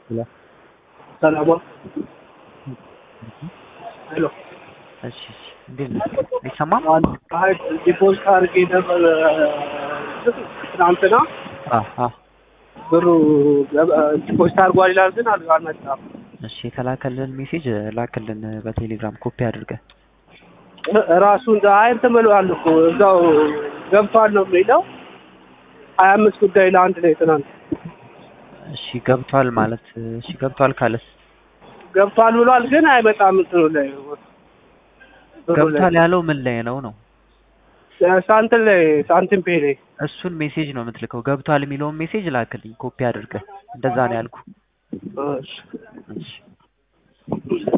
ሄሎ ሰላም ሄሎ እሺ እሺ እንዴት ነህ? አይሰማም? አይ ዲፖዚት አድርጌ ነበር ትናንትና አ አ ብሩ ዲፖዚት አድርጓል ይላል፣ ግን አል- አልመጣም። እሺ የተላከልን ሜሴጅ ላክልን በቴሌግራም ኮፒ አድርገህ። ራሱ አይ እንትን ብለዋል እኮ እዛው ገብቷል ነው የሚለው ሀያ አምስት ጉዳይ ለአንድ ላይ ትናንት እሺ ገብቷል ማለት እሺ ገብቷል ካለስ ገብቷል ብሏል፣ ግን አይመጣም እንትኑ ላይ ብሩ ላይ ገብቷል ያለው ምን ላይ ነው ነው? ሳንቲም ላይ ሳንቲም ፔ ላይ እሱን ሜሴጅ ነው የምትልከው። ገብቷል የሚለውን ሜሴጅ ላክልኝ ኮፒ አድርገህ። እንደዛ ነው ያልኩ። እሺ እሺ